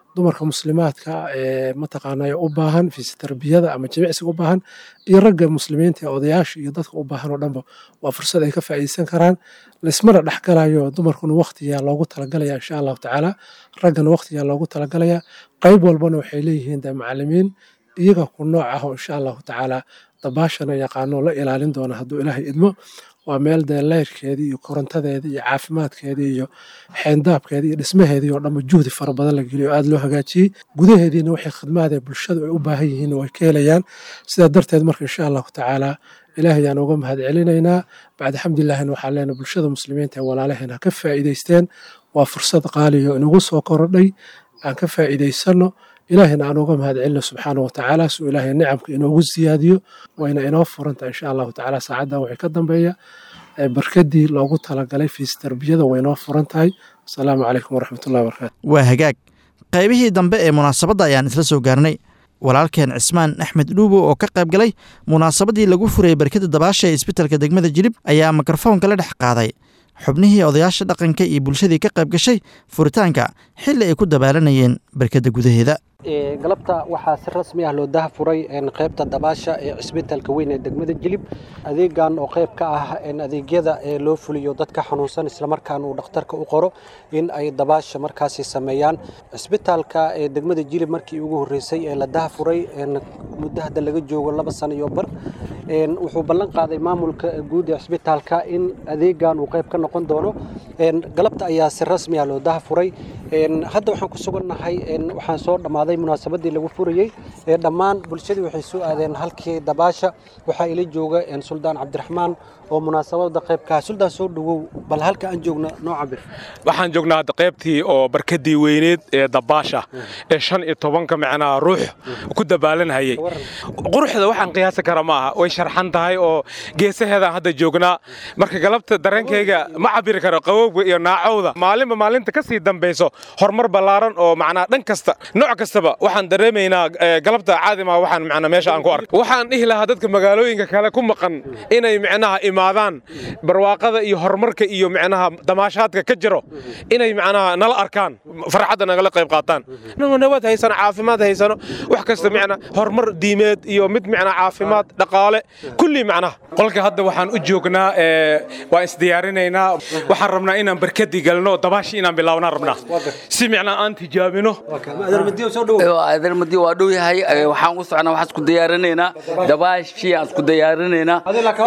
dumarka muslimaadka ee mataqaanaa u baahan fiisi tarbiyada ama jimicsiga u baahan iyo ragga muslimiinta ee odayaasha iyo dadka u baahan oo dhanba waa fursad ay ka faa'iideysan karaan laismana dhexgalayo dumarkuna waqtiyaa loogu talagalaya insha allahu tacaala raggana waqtiyaa loogu talagalaya qayb walbana waxay leeyihiin de macalimiin iyaga ku nooc ah oo insha allahu tacaala dabaashana yaqaano la ilaalin doona hadduu ilaahay idmo waa meel dee leyrkeedii iyo korontadeedii iyo caafimaadkeedii iyo xeendaabkeedii iyo dhismaheedii oo dhanba juhdi fara badan la geliyo aada loo hagaajiyey gudaheediina waxay khidmaadee bulshadu ay u baahan yihiin way ka helayaan sidaa darteed marka insha allahu tacaala ilaahay ayaan uga mahad celinaynaa bacda xamdilahina waxaan leenahay bulshada muslimiinta ee walaalaheen ha ka faa'iidaysteen waa fursad qaaliyo inagu soo korodhay aan ka faa'iidaysano ilaahina aan uga mahad celino subxaana wa tacaala suu ilaahay nicamka inoogu siyaadiyo wayna inoo furantaha insha allahu tacaala saacaddan waxay ka dambeeya barkadii loogu talagalay fiis tarbiyada way inoo furan tahay asalaamu calaykum waraxmatullahi wabarakatu waa hagaag qaybihii dambe ee munaasabadda ayaan isla soo gaarnay walaalkeen cismaan axmed dhuubo oo ka qayb galay munaasabaddii lagu furayay barkada dabaasha ee isbitalka degmada jilib ayaa mikrofoonka la dhex qaaday xubnihii odayaasha dhaqanka iyo bulshadii ka qayb gashay furitaanka xilli ay ku dabaalanayeen barkadda gudaheeda galabta waxaa si rasmi ah loo daha furay qaybta dabaasha ee cisbitaalka weyn ee degmada jilib adeegan oo qayb ka ah adeegyada ee loo fuliyo dadka xanuunsan islamarkaan uu dhakhtarka u qoro in ay dabaasha markaasi sameeyaan cisbitaalka ee degmada jilib markii ugu horreysay ee la daha furay muddo hadda laga joogo laba sano iyo bar wuxuu ballan qaaday maamulka guud ee cisbitaalka in adeegan uu qayb ka noqon doono galabta ayaa si rasmi ah loo daha furay hadda waxaan ku sugannahay waxaan soo dhammaaday munaasabadii lagu furayey ee dhammaan bulshadii waxay soo aadeen halkii dabaasha waxaa ila jooga suldaan cabdiraxmaan oo munaasabada qaybka suldaan soo dhawow bal halka aan joogno noo cabir waxaan joognaa hadda qaybtii oo barkadii weyneed ee dabaasha ee shan iyo tobanka macnaha ruux ku dabaalanhayay quruxda waxaan qiyaasi kara ma aha way sharxan tahay oo geesaheedaan hadda joognaa marka galabta dareenkayga ma cabiri karo qabowga iyo naacowda maalinba maalinta ka sii dambayso horumar ballaaran oo macnaa dhan kasta nooc kastaba waxaan dareemaynaa galabta caadima waxaan macnaa meesha aan ku arko waxaan dhihi lahaa dadka magaalooyinka kale ku maqan inay macnaha imaadaan barwaaqada iyo horumarka iyo macnaha damaashaadka ka jiro inay macnaha nala arkaan farxadda nagala qayb qaataan inagoo nabad haysano caafimaad haysano wax kasta macnaa horumar diimeed iyo mid macnaa caafimaad dhaqaale kulli macnaha qolka hadda waxaan u joognaa waan isdiyaarinaynaa waxaan rabnaa inaan barkadii galno dabaashi inaan bilaabnaan rabnaa si macnaa aan tijaabino adeermadiyo waa dhow yahay waxaan u socnaa waxaan isku diyaarinaynaa dabaashii aan isku diyaarinaynaa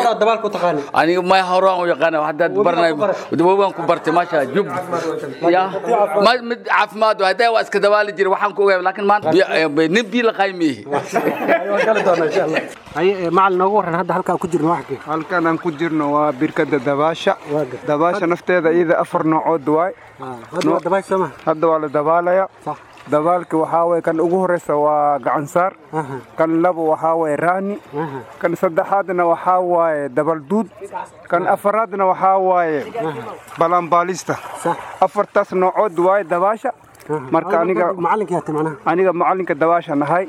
aniga may horaan u yaqaana haddaad baranay daboogaan ku bartay maasha jub ya mid caafimaad hadday waa iska dabaali jiray waxaan ku ogaay laakiin maanta nin bii la qaymihi macalin noogu warran hadda halkaan ku jirno wax halkaan aan ku jirno waa birkada dabaasha dabaasha nafteeda iyada afar noocood waay hadda waa la dabaalaya dabaalka waxaa waye kan ugu horeysa waa gacansaar kan labo waxaa waye raani kan saddexaadna waxaa waaye dabalduud kan afaraadna waxaa waaye balambalista afartaas noocood waaye dabaasha marka aniga aniga macalinka dabaasha nahay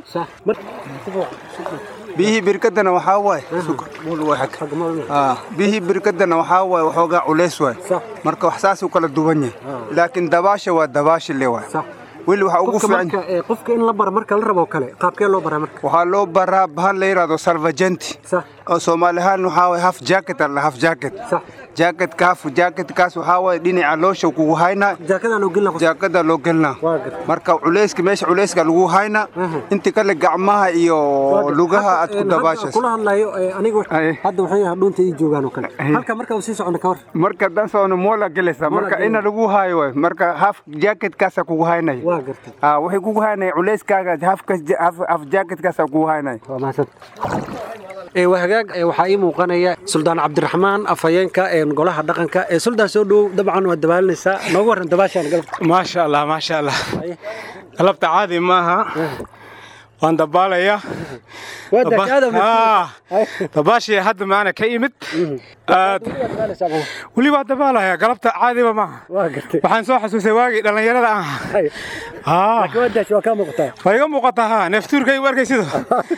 biyihii birkadana waxaa waaye biyihii birkadana waxaa waaye waxoogaa culays waay marka wax saasuu kala duwan yahay laakiin dabaasha waa dabaasha le waay weli waxaa ugu fiican qofka in la bara marka la rabo kale qaabkee loo baraa marka waxaa loo baraa bahal la yidhahdo salvagenti oo soomaali ahaan waxaa waye half jacket alla half jacket jaaketka half jacketkaas waxaa waye dhinaca loosha kugu haynaa jaakada loo gelinaa marka culeyska meesha culeyska lagu haynaa inta kale gacmaha iyo lugaha aad ku dabaashas kula hadlayo aniga hadda waxay yahay dhuunta ii joogaan oo kale halka marka sii socona ka hor marka dan socona moola gelaysa marka ina lagu hayo waay marka half jacketkaasa kugu haynaya waa gartay waxay kugu haynaya culeyskaaga half jacketkaasa kugu haynaya waa mahadsan waa hagaag waxaa ii muuqanaya suldaan cabdiraxmaan afhayeenka golaha dhaqanka ee suldaan soo dhowow dabcan waad dabaalinaysaa noogu warran dabaashaan galabta maasha allah maasha allah galabta caadi maaha waan dabaalayaa dabaashii hadda maana ka imid aad weli waa dabaalaya galabta caadiba maaha waxaan soo xasuustay waagii dhallinyarada aan waa iga muuqataa ha neeftuurkay u arkay sida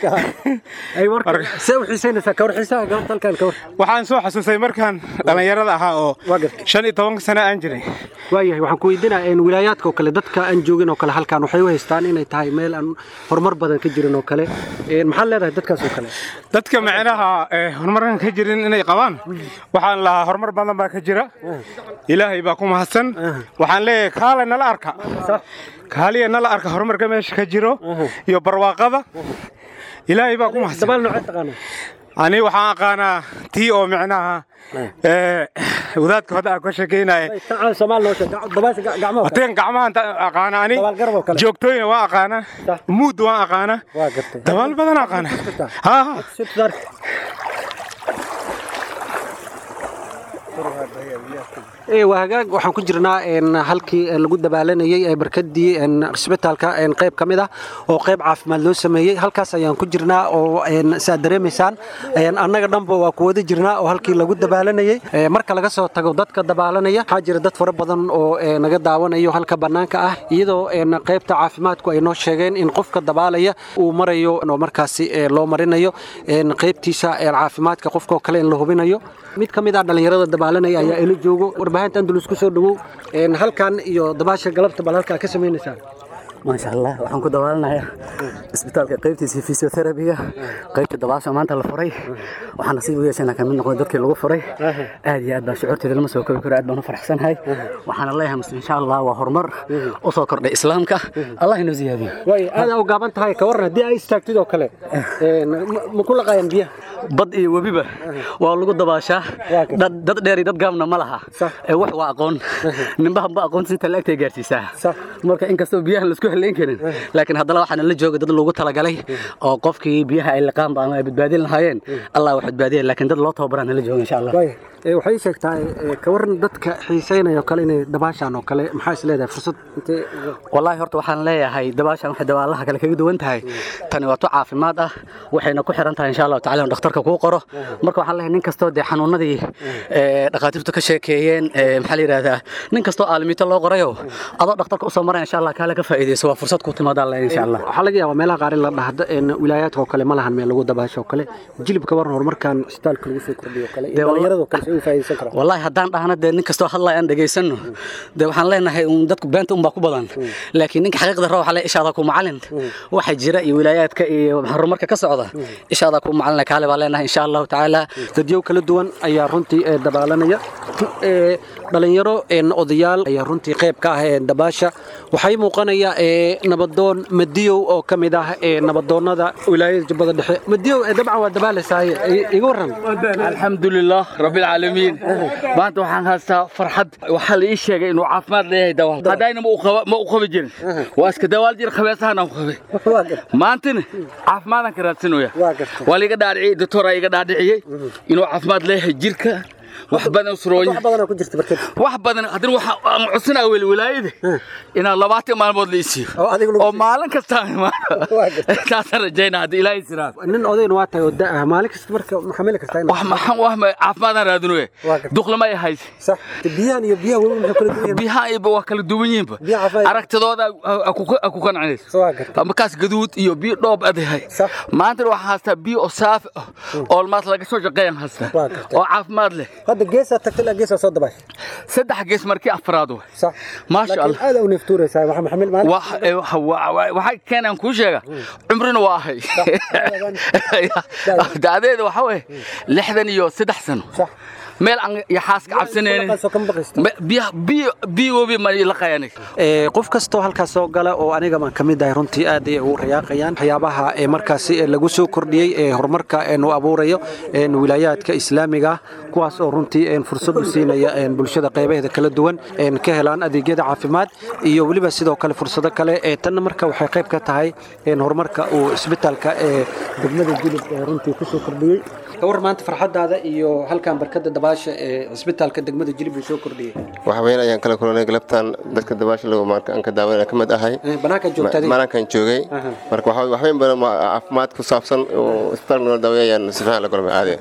waxaan soo xasuustay markaan dhallinyarada ahaa oo shan iyo tobanka sano aan jiray waayahay waxaan ku weydiinaa wilaayaadka oo kale dadka aan joogin oo kale halkan waxay u haystaan inay tahay meel aan horumar badan ka jirin oo kale maxaad leedahay dadkaas oo kale dadka macnaha horumarkan ka jirin inay qabaan waxaan lahaa horumar badan baa ka jira ilaahay baa ku mahadsan waxaan leeyahay kaale nala arka kaaliya nala arka horumarka meesha ka jiro iyo barwaaqada ilaahay baa ku mahadsan ani waxaan aqaanaa tii oo micnaha wadaadka hadda aan ka sheekeynaya wateen gacmahan aqaana ani joogtooyina waan aqaana muud waan aqaana dabaal badan aqaana waa hagaag waxaan ku jirnaa halkii lagu dabaalanayey ee barkadii cisbitaalka qayb ka mid ah oo qayb caafimaad loo sameeyey halkaas ayaan ku jirnaa oo saad dareemaysaan annaga dhanba waa ku wada jirnaa oo halkii lagu dabaalanayey marka laga soo tago dadka dabaalanaya waxaa jira dad fara badan oo naga daawanayo halka bannaanka ah iyadoo qaybta caafimaadku ay noo sheegeen in qofka dabaalaya uu marayo oo markaasi loo marinayo qaybtiisa caafimaadka qofkoo kale in la hubinayo mid ka mid ah dhallinyarada dabaalanaya ayaa ila joogo warbaahinta andalus ku soo dhawow halkan iyo dabaasha galabta bal halkaa ka samaynaysaa maasha allah waxaan ku dabaalanayaa isbitaalka qaybtiisa fisioterabiga qaybta dabaasha maanta la furay waxaan nasiib u yeeshana ka mid noqday dadkii lagu furay aad iyo aad baa shucuurteeda lama soo koobi karo aad baan u faraxsanahay waxaana leeyahay muslim insha allah waa horumar u soo kordhay islaamka allah inoo ziyaadiyo way aad u gaaban tahay ka waran haddii ay istaagtid oo kale ma ku laqaayaan biyaha bad iyo webiba waa lagu dabaashaa dad dheer iyo dad gaabna ma laha wax waa aqoon nimbahan ba aqoon sinta laagtay gaarsiisaa marka inkastoo biyahan laisku helayn karin laakiin haddana waxaana la jooga dad loogu talagalay oo qofkii biyaha ay liqaanba ama ay badbaadin lahaayeen allah wax badbaadiya laakiin dad loo tababaraan la jooga insha allah waxay sheegtaa ka waran dadka xiisaynaya oo kale inay dabaashaan oo kale maxaa is leedahay fursad intee wallaahi horta waxaan leeyahay dabaashaan waxay dabaalaha kale kaga duwan tahay tani waa tu caafimaad ah waxayna ku xiran tahay insha allahu tacala in dhakhtarka kuu qoro marka waxaan leeyahay nin kastoo dee xanuunadii dhakhaatiirtu ka sheekeeyeen maxaa la yidhahdaa nin kastoo aalimiito loo qorayo adoo dhakhtarka usoo maraya insha allah kaale ka faa'iidayso waa fursad ku timaadaan le insha allah waxaa laga yaabaa meelaha qaar in la dhahdo wilaayaadka oo kale ma lahan meel lagu dabaasho oo kale jilibka waran horumarkan isbitaalka lagu soo kordhiyo kale iyo dhallinyarada oo kale say u faa'iidaysan karaan wallaahi haddaan dhahna dee nin kastoo hadlaya aan dhegaysanno dee waxaan leenahay dadku beenta unbaa ku badan laakiin ninka xaqiiqda raba waxaa le ishaada ku macalin waxa jira iyo wilaayaadka iyo horumarka ka socda ishaada ku macalin kaale baa leenahay insha allahu tacaala dadyow kala duwan ayaa runtii dabaalanaya dhalinyaro odayaal ayaa runtii qayb ka ah dabaasha waxay muuqanaya nabadoon madiyow oo ka mid ah nabadoonnada wilaayada jubbada dhexe madiyow dabcan waa dabaalaysaay iga waran alxamdulilah rabbilcaalamiin maanta waxaan haystaa farxad waxaa la ii sheegay inuu caafimaad leeyahay dawaal haddayna ma u qabi jirin waa iska dawaal jir khabeesahan aan qabay maantana caafimaadaan ka raadsanaya waa laiga dhaadhiciyey doctora iga dhaadhiciyey inuu caafimaad leeyahay jirka wax badan usrooyin wax badan haddana waxaan codsanaa weli wilaayada inaan labaatan maalmood la isiiyo oo maalin kasta taasaan rajaynaa haddii ilaahay siraa nin odayn waa tahay oo da'ah maalin kasta marka maxamili kartaa wax maxan wax caafimaadaan raadinoye duqlama ay hayse biyahan iyo biyaha webi maxay kala duwan biyaha iba waa kala duwan yihiinba aragtidooda ku qancinaysa markaas gaduud iyo biyo dhoob adahay maantana waxaan haystaa biyo oo saafi ah oo maas laga soo shaqeeyaan haystaa oo caafimaad leh hadda geesaa tagtay ilaa geesaa soo dabaashay saddex gees markii afraad way maasha allah aad u neeftuuraysaa waxa maxamil maalin waxay keenaan kuu sheega cumrina waa ahay da'deeda waxa weeye lixdan iyo saddex sano meel aan yaxaaska cabsanaynin biyo webi ma la qayanay qof kastoo halkaas soo gala oo aniga baan ka mid ahay runtii aad ay ugu rayaaqayaan waxyaabaha ee markaasi lagu soo kordhiyey ee horumarka nu abuurayo wilaayaadka islaamiga kuwaas oo runtii runtii fursad u siinaya bulshada qaybaheeda kala duwan ka helaan adeegyada caafimaad iyo weliba sidoo kale fursado kale tanna marka waxay qayb ka tahay horumarka uu isbitaalka ee degmada jilib runtii kusoo kordhiyey gawar maanta farxadaada iyo halkan barkada dabaasha ee cisbitaalka degmada jilib uu soo kordhiyey wax weyn ayaan kala kulanay galabtan dadka dabaasha lagu marka aan ka daawanaya ka mid ahay banaanka joogtay banaankan joogay marka waxa wax weyn badan caafimaad ku saabsan oo isbitaalka nala daaweeyaan si fiican la kulmay caadi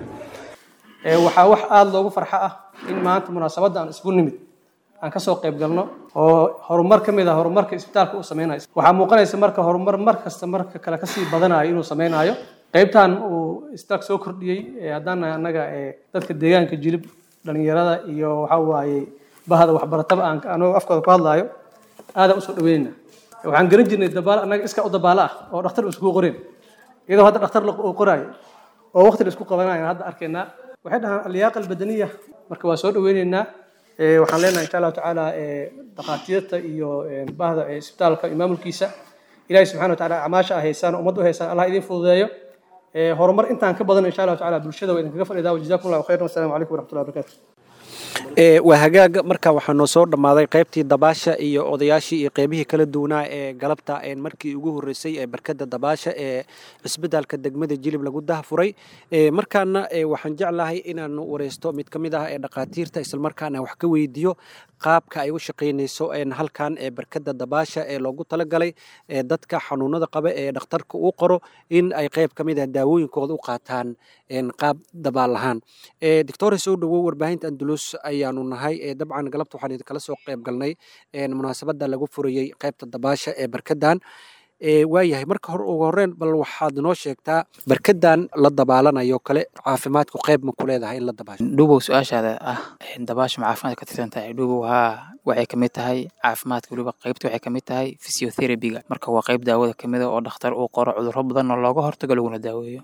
waxaa wax aada loogu farxo ah in maanta munaasabadda aan isugu nimid aan ka soo qayb galno oo horumar ka mid ah horumarka isbitaalka uu sameynayo waxaa muuqanaysa marka horumar mar kasta marka kale kasii badanayo inuu sameynayo qaybtan uu isbitaalka soo kordhiyey haddana annaga dadka deegaanka jilib dhalinyarada iyo waxa waaye bahda waxbarataba aan anoo afkooda ku hadlaayo aadaan usoo dhaweynayna waxaan garan jirnay dabaal annaga iska u dabaalo ah oo dhakhtar iskugu qoreen iyadoo hadda dhakhtar uu qoraayo oo waqti la isku qabanayo hadda arkaynaa waxay dhahaan aliyaaqa albadaniya marka waa soo dhaweynaynaa waxaan leenahay insha allahu tacaala dhakhaatiirta iyo bahda isbitaalka iyo maamulkiisa ilaahay subxana wa taala acmaasha a haysaan ummadda u haysaan allah idin fududeeyo horumar intaan ka badan insha allahu taala bulshada waa idinkaga fadhidaa wajazakum allahu khayran wasalaamu calaykum waraxmatullahi wabarakatu waa hagaaga marka waxaa noo soo dhammaaday qaybtii dabaasha iyo odayaashii iyo qeybihii kala duwanaa ee galabta markii ugu horreysay ee barkada dabaasha ee cisbitaalka degmada jilib lagu dahafuray markaana waxaan jeclahay inaan wareysto mid ka mid ah ee dhakhaatiirta islamarkaana wax ka weydiiyo qaabka ay u shaqaynayso halkan ee barkada dabaasha ee loogu talagalay dadka xanuunada qaba ee dhakhtarka uu qoro in ay qayb ka mid ah daawooyinkooda u qaataan qaab dabaal lahaan doctore soo dhowow warbaahinta andulus ayaanu nahay dabcan galabta waxaan idinkala soo qayb galnay munaasabada lagu furayey qaybta dabaasha ee barkadan waayahay marka hore ugu horreyn bal waxaad noo sheegtaa barkadan la dabaalanayo kale caafimaadku qayb ma ku leedahay in la dabaasho dhubow su-aashaada ah dabaasha ma caafimaadka ka tirsan tahay dhubow haa waxay kamid tahay caafimaadka weliba qaybta waxay kamid tahay physiotherapyga marka waa qayb daawada kamid a oo dhakhtar uu qoro cudurro badan oo looga hortago laguna daaweeyo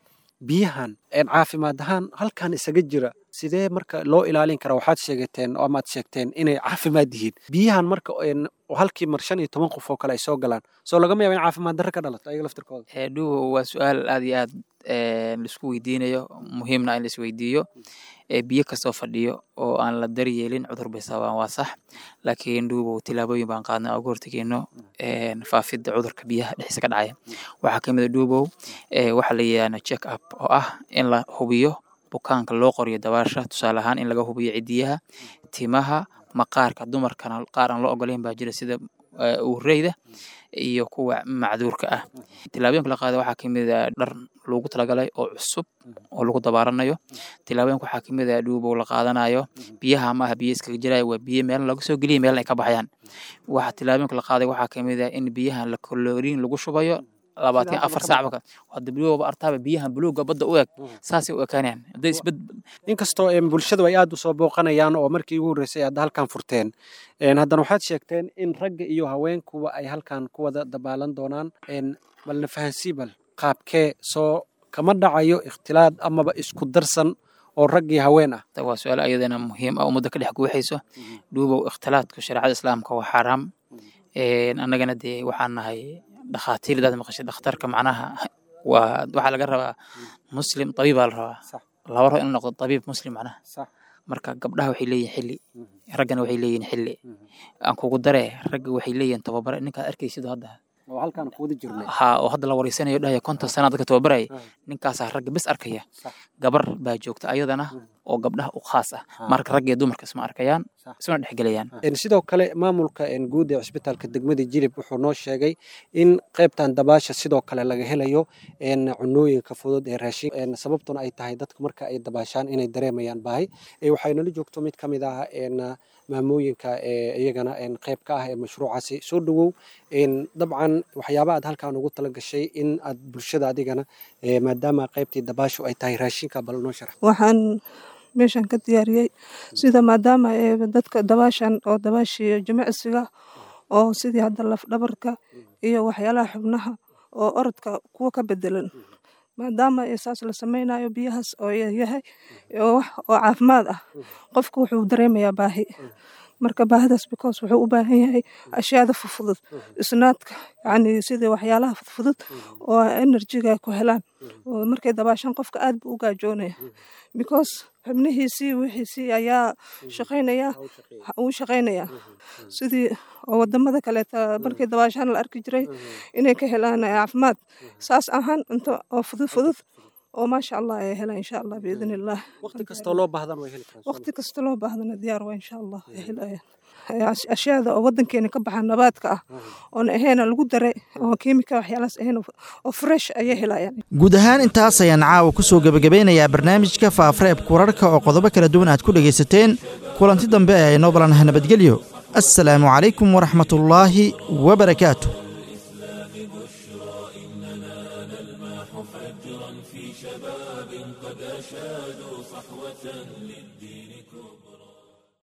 biyahan caafimaad ahaan halkan isaga jira sidee marka loo ilaalin karaa waxaad sheegateen oo amaad sheegteen inay caafimaad yihiin biyahan marka halkii mar shan iyo toban qof oo kale ay soo galaan soo lagama yaaba in caafimaad darro ka dhalato ayaga laftirkooda dhuwo waa su-aal aad iyo aad laisku weydiinayo muhiimna in laisweydiiyo biyo kastoo fadhiyo oo aan la daryeelin cudur bay sababaan waa sax laakiin dhuubow tilaabooyin baan qaadnay oo hortegeyno faafidda cudurka biyaha dhexdiisa ka dhacaya waxaa kamid a dhuubow waxaa la yidhahda check up oo ah in la hubiyo bukaanka loo qoriyo dabaasha tusaale ahaan in laga hubiyo cidiyaha timaha maqaarka dumarkana qaar aan loo ogolayn baa jira sida uureyda iyo kuwa macduurka ah tilaabooyinka la qaada waxaa kamid a dhar loogu talagalay oo cusub oo lagu dabaaranayo tilaabooyinka waxaa kamid a dhuubow la qaadanayo biyaha maaha biyo iskaga jiraya waa biyo meelna laga soo geliya meelna ay ka baxayaan waxa tilaabooyinka la qaaday waxaa kamid a in biyahan la koloriin lagu shubayo labaatan afar saacba hadda bilowba artaaba biyahan buluuga badda u eg saasay u ekaanayaan hadday isbed inkastoo bulshadu ay aad u soo booqanayaan oo markii ugu horreysay aad halkan furteen haddana waxaad sheegteen in ragga iyo haweenkuba ay halkan ku wada dabaalan doonaan balna fahansii bal qaabkee soo kama dhacayo ikhtilaad amaba isku darsan oo rag iyo haween ah waa su-aal ayadana muhiim ah ummadda ka dhex guuxayso dhuubow ikhtilaadka shareecada islaamka waa xaaraam annagana dee waxaan nahay dhakhaatiir daad maqashay dhakhtarka macnaha waa waxaa laga rabaa muslim tabiib baa la rabaa laba rabo inuu noqdo tabiib muslim macnaha marka gabdhaha waxay leeyihin xilli raggana waxay leeyihin xilli aan kugu dare ragga waxay leeyihin tababare ninkaad arkaysid hadda ha oo hadda la wareysanayo dhahaya konton sana dadka tababaraya ninkaasaa ragga bes arkaya gabar baa joogta ayadana oo gabdhaha u khaas ah marka ragga iyo dumarka isma arkayaan ismana dhexgelayaan sidoo kale maamulka guud ee cisbitaalka degmada jilib wuxuu noo sheegay in qaybtan dabaasha sidoo kale laga helayo cunooyinka fudud ee raashin sababtuna ay tahay dadka marka ay dabaashaan inay dareemayaan baahi waxaynala joogto mid ka mid ah maamooyinka iyagana qayb ka ah ee mashruucaasi soo dhowow dabcan waxyaaba aad halkan ugu tala gashay in aad bulshada adigana maadaama qaybtii dabaashu ay tahay raashinka bal noo sharax waxaan meeshan ka diyaariyey sida maadaama dadka dabaashan oo dabaashii jimicsiga oo sidii hadda lafdhabarka iyo waxyaalaha xubnaha oo orodka kuwa ka bedelan maadaama saas la sameynayo biyahaas oo yahay oo caafimaad ah qofku wuxuu dareemayaa baahi marka baahidaas because wuxuu u baahan yahay ashyaada fudfudud isnaadka yani sidii waxyaalaha fudfudud oo enerjiga ku helaan oo markay dabaashaan qofka aad buu u gaajoonaya because xubnihiisii wixiisii ayaa shaqaynaya uu shaqaynaya sidii oo wadamada kaleeta markii dabaashaan la arki jiray inay ka helaan caafimaad saas ahaan cunto oo fudud fudud oo maasha allah ay helaan insha allah biidn illah waqti kastoo loo baahdan way heli karaan waqti kasta loo baahdana diyaar waa insha allah ay helayaan ashyaada oo wadankeena ka baxa nabaadka ah oona ahayna lagu daray oo kiimika waxyaalahaas ahayn oo fresh ayay helayaan guud ahaan intaas ayaan caawa ku soo gebagabeynayaa barnaamijka faafareebka wararka oo qodobo kala duwan aad ku dhegaysateen kulanti dambe ee aynoo balanaha nabadgelyo assalaamu calaykum waraxmatullaahi wabarakaatu في شباب قد أشادوا صحوة للدين كبرى